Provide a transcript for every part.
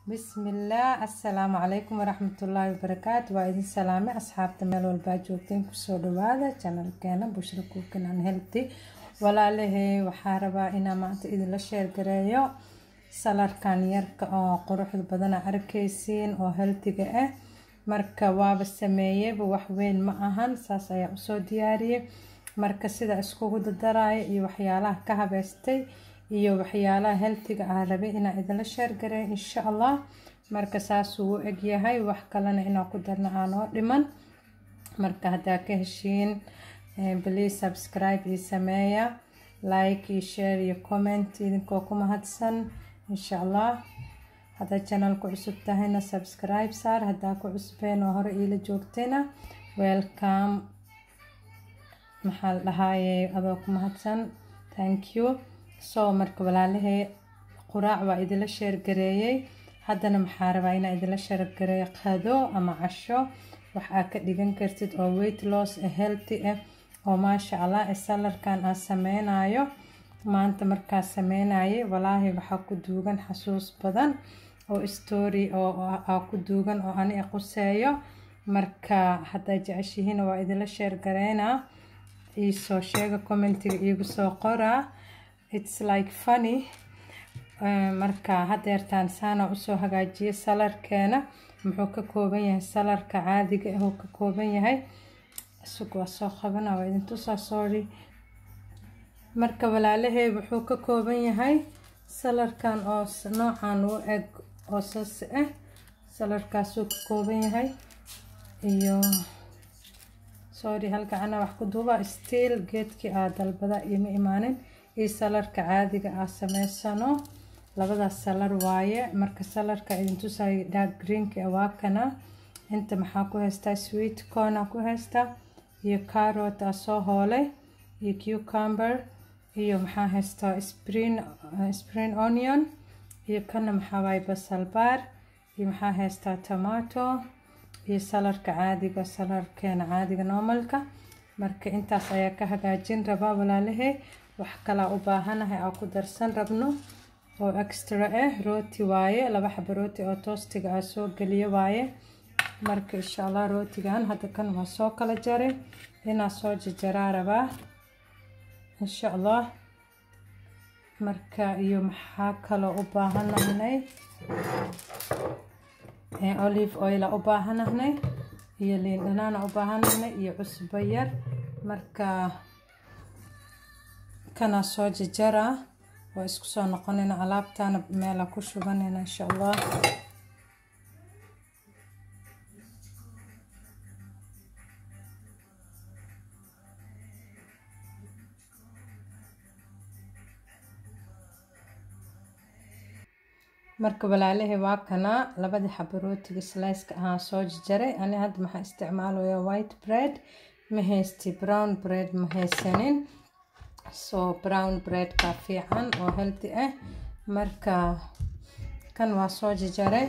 bismillaah assalaamu calaykum waraxmatullaahi wabarakaatu waa idin salaame asxaabta meel walbaa joogteen kusoo dhawaada janalkeena bushra kuukan aan helti walaalahey waxaa rabaa inaa maanta idinla sheergareeyo salarkan yarka oo quruxda badana arkaysiin oo heltiga ah marka waaba sameeyeyba waxweyn ma ahan saas ayaa usoo diyaariyey marka sida iskugu dadaraya iyo waxyaalaha ka habeystay iyo waxyaalaha heltiga ah rabay inaa idinla sheergareeyo insha allah marka saasuu u egyahay wax kalena inaa ku darna aanoo dhiman marka haddaa ka heshiin please subscribe iyo sameeya like iyo share iyo comment idinkoo ku mahadsan insha allah haddaad channelku cusub tahayna subscribe saar haddaa ku cusbeen oo hore iila joogtayna welcome maxaa la dhahaaye adoo ku mahadsan thank you so marka walaalahey quraac waa idinla sheergareeyey haddana maxaa rabaa inaa idinla sheergareeyo qado ama casho waxaa ka dhigan kartid oo weight loss ah healthy ah oo maasha allah ee salarkan aan sameynayo maanta markaa sameynayay walaahi waxaa ku duugan xasuus badan oo story oo aa ku duugan oo ani quseeyo marka haddaa jeceshihiin waa idinla sheergareynaa iisoo sheega commentiga iigu soo qoraa its like funny marka hadeertaan saana usoo hagaajiyay salarkeena muxuu ka kooban yahay salarka caadiga ah uu ka kooban yahay isug waa soo qabana waa idin tusaa sorry marka walaalahey wuxuu ka kooban yahay salarkan oo noocan u eg oo sas ah salarkaasuu ka kooban yahay iyo sorry halgacana wax ku duuba stiil geedkii aa dalbada ioma imaanin iyo salarka caadiga aa sameysano labadaas salar waaye marka salarka idin tusay dark greenka waa kana inta maxaa ku haystaa sweet corna ku haystaa iyo carrot aa soo hoolay iyo cucumber iyo maxaa haystaa spring spring onion iyo kana maxaa waaye basal baar iyo maxaa haystaa tomato iyo salarka caadiga salarkeena caadiga normalka marka intaas ayaa ka hagaajin rabaa walaalahey wax kalaa u baahanahay aa ku darsan rabno oo extra ah rooti waaye laba xaba rooti oo toostiga aa soo geliyo waaye marka insha allah rootigan hadda kan waa soo kala jaray inaa soo jajaraa rabaa insha allah marka iyo maxaa kaloo u baahanahnay olive oil aa u baahanahnay iyo liin dhanaana u baahanahnay iyo cusbo yar marka kanaa soo jajaraa waa isku soo noqonayna alaabtaana meela ku shubanayna insha allah marka walaalahey waa kana labadii xaba rootiga sliceka ahaa soo jajaray ani hadda maxaa isticmaalaya white bread ma haysti brown bread ma haysanin so brown breadka fiican oo healthy ah marka kan waa soo jajaray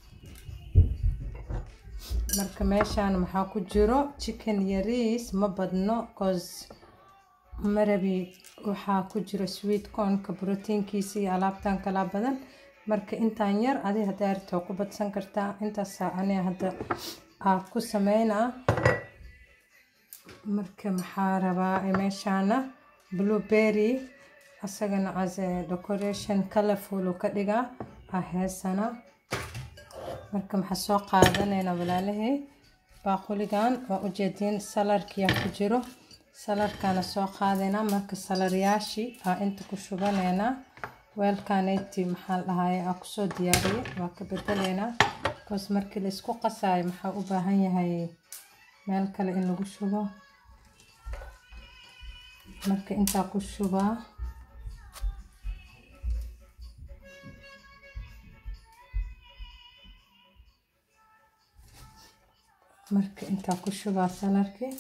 marka meeshaan maxaa ku jiro chicken yariis ma badno cause marabi waxaa ku jiro sweet cornka proteinkiisa iyo alaabtan kala badan marka intaan yar adi haddaa rabto ku badsan kartaa intaasaa aniga hadda aa ku sameynaa marka maxaa rabaa meeshaana blueberry asagana as decoration colorful uu ka dhigaa aa heesana marka maxaa soo qaadanaynaa walaalahey baaquligan waa ujeediin salarkiyaa ku jiro salarkana soo qaadaynaa marka salaryaashii aa inta ku shubanaynaa weelkaneyti maxaa la dhahaye aa kusoo diyaariyay waa ka bedeleynaa bcause markii laisku qasaayo maxaa u baahan yahay meel kale in lagu shubo marka intaa ku shubaa marka intaa ku shubaa salarkii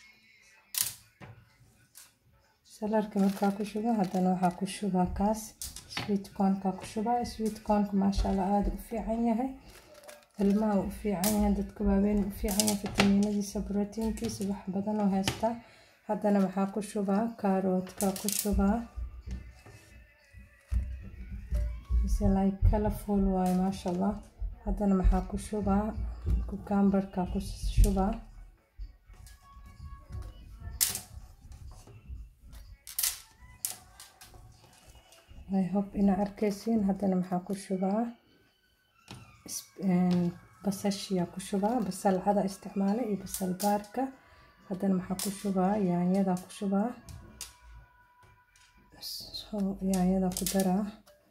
salarkii markaa ku shubo haddana waxaa ku shubaa kaas sweet cornkaa ku shubaa sweet cornka maasha allah aada u fiican yahay ilmaha u fiican yahay dadka waaweyn u fiican yahay fitamiinadiisa brotiinkiisa wax badan oo haystaa haddana maxaa ku shubaa kaaroodka ku shubaa se like colorful waaye maasha allah haddana maxaa ku shubaa cucumberka ku shubaa i hope inaa arkaysiin haddana maxaa ku shubaa basashiyaa ku shubaa basal cada isticmaala iyo basal baarka haddana maxaa ku shubaa yaanyadaa ku shubaa yaanyadaa ku daraa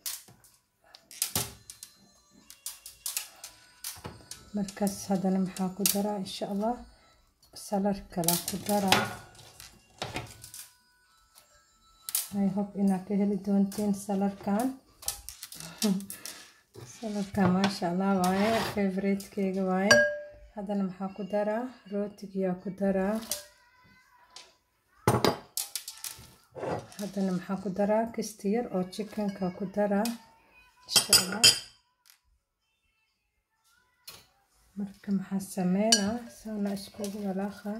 markaas haddana maxaa ku daraa insha allah salar kalaa ku daraa i hope inaad ka heli doontiin salarkan salarkan maasha allah waaye favoritekeyga waaye haddana maxaa ku daraa rootigiyaa ku daraa haddana maxaa ku daraa kisti yar oo chickenka ku daraa insha allah marka maxaa sameynaa saana iskugu walaaqa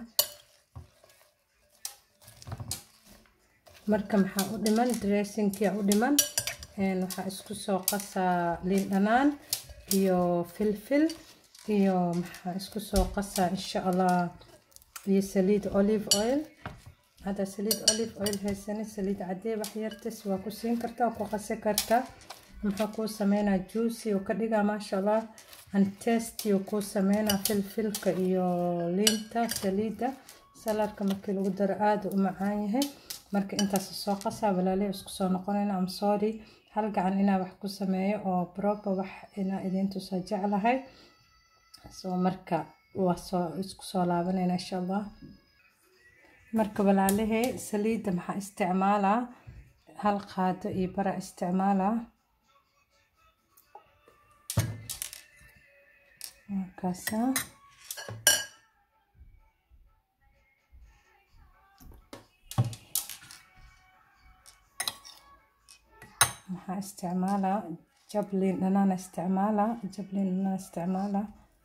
marka maxaa u dhiman dressinkia u dhiman waxaa isku soo qasaa liin dhanaan iyo filfil iyo maxaa isku soo qasaa insha allah iyo saliid olive oil hadda saliid olive oil haysani saliid cadee wax yartas waa ku siin kartaa oo ku qasi kartaa muxuu kuu sameynaa juicy oo ka dhigaa maasha allah and tasty oo kuu sameynaa filfilka iyo liinta saliidda saladka markii lagu daro aada u macaan yahay marka intaas soo qasaa walaaley isku soo noqonayna am sorry hal gacan inaa wax ku sameeyo oo proper wax inaa idintusa jeclahay soo marka waa soo isku soo laabanayna insha allah marka walaalahey saliidda maxaa isticmaalaa hal qaado iyo bara isticmaalaa markaasaa maxaa isticmaalaa jablin dhanaan isticmaalaa jablin dhanaan isticmaalaa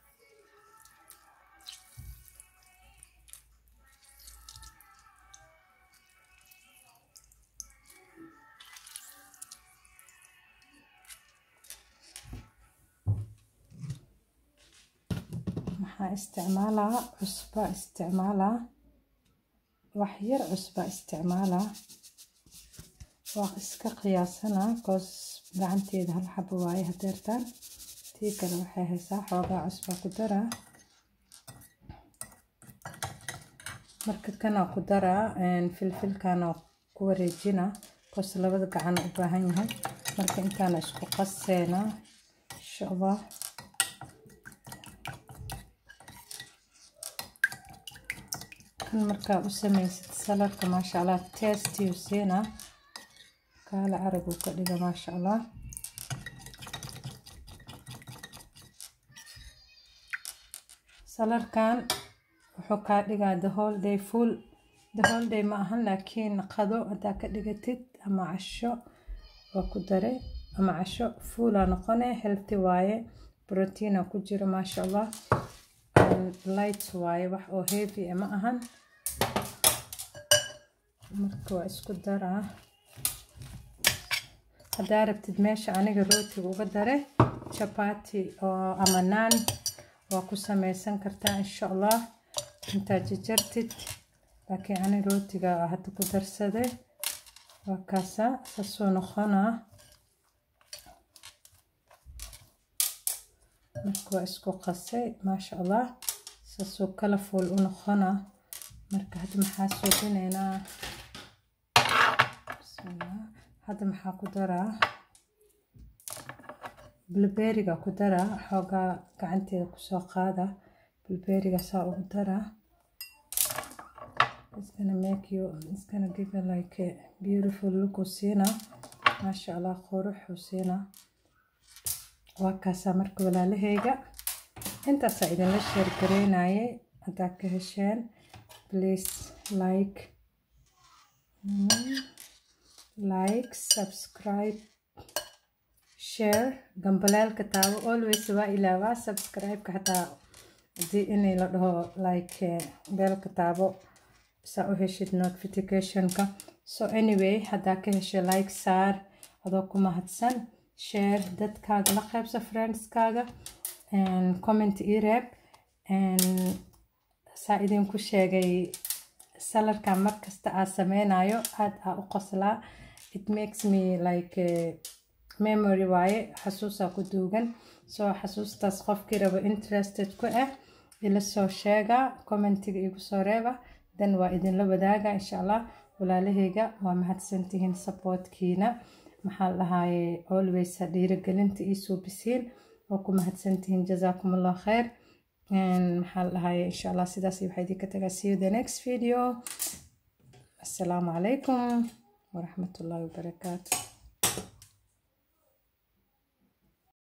maxaa isticmaalaa cusba isticmaalaa wax yar cusba isticmaalaa waa iska qiyaasanaa koos gacanteeda hal xabo waaye hadeertaan tii kale waxay haysaa xoogaa cusbaa ku daraa marka kanaa ku daraa filfilkana ku wareejina koos labada gacan u baahan yahay marka intaana isku qaseena insha allah kan markaa u samaysid saladka maasha allah tastiyu siinaa kaala arag uu ka dhiga maasha allah salarkan wuxuu kaa dhigaa the whole day full the whole day ma ahan laakiin qado haddaa ka dhigatid ama casho waa ku dare ama casho fuulaa noqone healthy waaye proteina ku jira maasha allah light waaye wax oo heavy ma ahan marka waa isku daraa haddaa rabtid meesha aniga rootiga uga dare chapati oo ama naan waa ku sameysan kartaa insha allah intaa jajartid laakiin ani rootiga hadda ku darsaday waa kaasa saasuu noqonaa marka waa isku qasay maasha allah saasuu colorful u noqonaa marka hadda maxaa suubinaynaa hadda maxaa ku daraa bilberiga ku daraa xoogaa gacanteeda kusoo qaada bilberiga saa ugu daraa it's gonna make you it's gonna give you like a beautiful look uu siinaa maasha allah quruxuu siinaa waa kaasaa marka walaalahayga intaasaa idinla sheer gareynayay haddaa ka hesheen please like like subscribe share gambaleelka taabo always waa ilaawaa subscribe-ka xataa hadii inay la dhaho like beelka taabo saa u heshid notificationka so anyway haddaa ka heshay like saar adoo ku mahadsan share dadkaaga la qaybsa friendskaaga comment ii reeb saa idinku sheegay salarkan markasta aa sameynayo aada aa u qoslaa it makes me like memory waaye xasuusaa ku duugan soo xasuustaas qofkii rabo interested ku ah ila soo sheega commentiga igu soo reeba dan waa idinla wadaaga insha allah walaalahayga waa mahadsantihiin supportkiina maxaa dhahaye always dhiirigelinta ii suubisiin oo ku mahadsantihiin jazaakum allah khayr maxaa dhahaye insha allah sidaas waxaa idinka tagaa see you the next video assalaamu calaykum waraxmatullaahi wabarakaatu